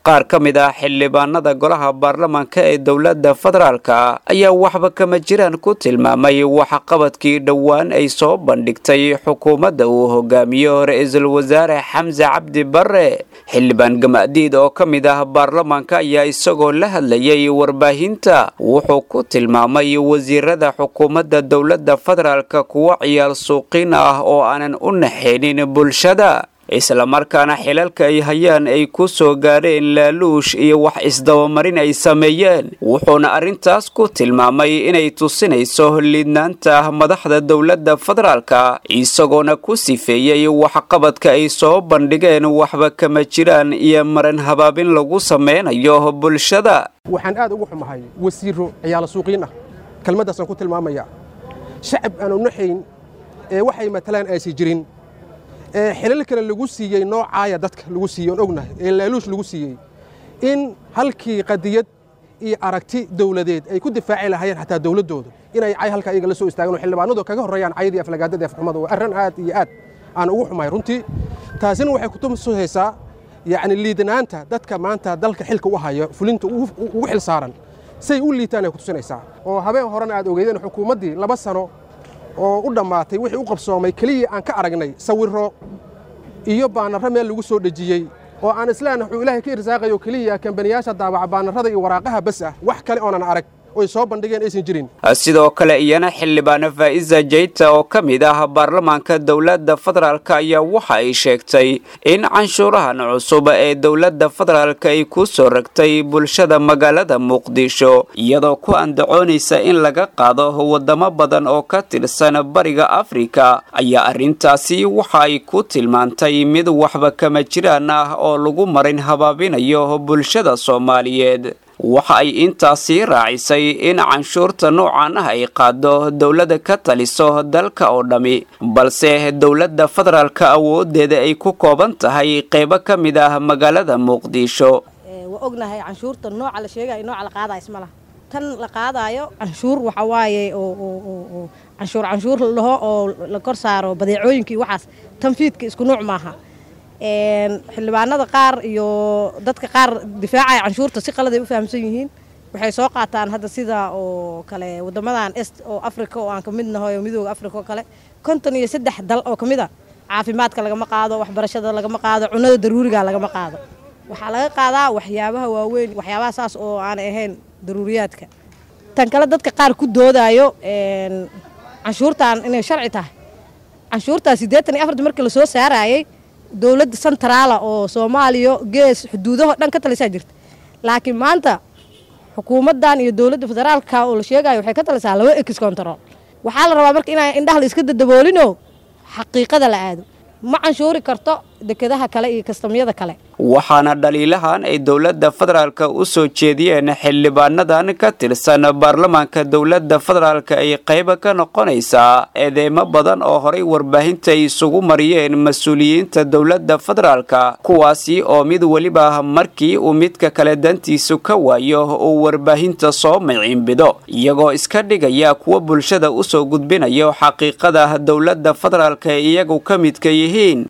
qaar ka mid ah xildhibaanada golaha baarlamaanka ee dowladda federaalka ayaa waxba kama jiraan ku tilmaamay waxqabadkii dhowaan ay soo bandhigtay xukuumadda uu hogaamiyo ra-iisul wasaare xamse cabdi barre xildhibaan gamadiid oo ka mid ah baarlamaanka ayaa isagoo la hadlayay warbaahinta wuxuu ku tilmaamay wasiirada xukuumadda dowladda federaalka kuwa ciyaal suuqiin ah oo aanan u naxaynin bulshada islamarkaana xilalka ay hayaan ay ku soo gaadheen laaluush iyo wax isdabamarin ay sameeyeen wuxuuna arrintaas ku tilmaamay inay tusinayso liidnaanta madaxda dowladda federaalka isagoona ku sifeeyey waxqabadka ay soo bandhigeen waxba kama jiraan iyo maran habaabin lagu sameynayo bulshada waxaan aad ugu xumahay wasiiro ciyaala suuqiin ah kelmaddaasaan ku tilmaamaya shacab aanu naxayn ee waxay matalaan aysi jirin ee xilal kale lagu siiyey noocaaya dadka lagu siiyey oon ognahay ee laaluush lagu siiyey in halkii qadiyad iyo aragti dawladeed ay ku difaaci lahaayeen xataa dawladdooda inay cay halkaa iyaga la soo istaagaan oo xildhibaanadu kaga horreeyaan cayadii aflagaadada afxumada waa arrin aad iyo aad aan ugu xumahay runtii taasina waxay kutusaysaa yacni liidanaanta dadka maanta dalka xilka u haya fulinta ugu xil saaran say u liitaan ay kutusinaysaa oo habeen horena aad ogeydeen xukuumaddii laba sano oo u dhammaatay wixii u qabsoomay keliya aan ka aragnay sawirro iyo baanarro meel lagu soo dhejiyey oo aan islaan wuxuu ilaahay ka irsaaqayo keliya kambaniyaasha daabaca baanarrada iyo waraaqaha bas ah wax kale oonan arag oy soo bandhigeen aysan jirin sidoo kale iyana xildhibaano faa'iza jayta oo ka mid ah baarlamaanka dowladda federaalk ayaa waxa ay sheegtay in canshuurahan cusub ee dowladda federaalk ay ku soo ragtay bulshada magaalada muqdisho iyadoo ku andacoonaysa in laga qaado wadamo badan oo ka tirsan bariga afrika ayaa arrintaasi waxa ay ku tilmaantay mid waxba kama jiraan ah oo lagu marin habaabinayo bulshada soomaaliyeed waxa ay intaasi raacisay in canshuurta noocan ah ay qaado dowladda ka taliso dalka oo dhammi balse dowladda federaalka awoodeeda ay ku kooban tahay qaybo ka mid ah magaalada muqdisho waa ognahay canshuurta nooca la sheegayo nooca la qaadayo isma laha tan la qaadayo canshuur waxa waaye oo canshuur canshuur laho oo la kor saaro badeecooyinkii waxaas tanfiidka isku nuuc maaha xildhibaanada qaar iyo dadka qaar difaacaya canshuurta si qaladay u fahamsan yihiin waxay soo qaataan hadda sida oo kale wadamadan est oo africa oo aan ka mid nahay oo midooda africa oo kale konton iyo saddex dal oo ka mid a caafimaadka lagama qaado waxbarashada lagama qaado cunada daruuriga lagama qaado waxaa laga qaadaa waxyaabaha waaweyn waxyaabaha saas oo aan ahayn daruuriyaadka tan kale dadka qaar ku doodayo canshuurtan inay sharci tahay canshuurtaa siddeetan iyo afarta markii lasoo saarayay dowladda centraala oo soomaaliya gees xuduudaho dhan ka talisaa jirta laakiin maanta xukuumaddan iyo dowladda federaalka oo la sheegayo waxay ka talisaa laba ex control waxaa la rabaa marka inaan indhaha la iska dadaboolinoo xaqiiqada la aado ma canshuuri karto dekedaha kale iyo kastamyada kale waxaana dhaliilahan ay dowladda federaalka u soo jeediyeen xildhibaanadan ka tirsan baarlamaanka dowladda federaalka ay qayba ka noqonaysaa eedeymo badan oo horay warbaahinta ay isugu mariyeen mas-uuliyiinta dowladda federaalka kuwaasi oo mid weliba markii uu midka kale dantiisu ka waayo uu warbaahinta soo miciinbido iyagoo iska dhigaya kuwa bulshada usoo gudbinayo xaqiiqada dowladda federaalka ee iyagu ka midka yihiin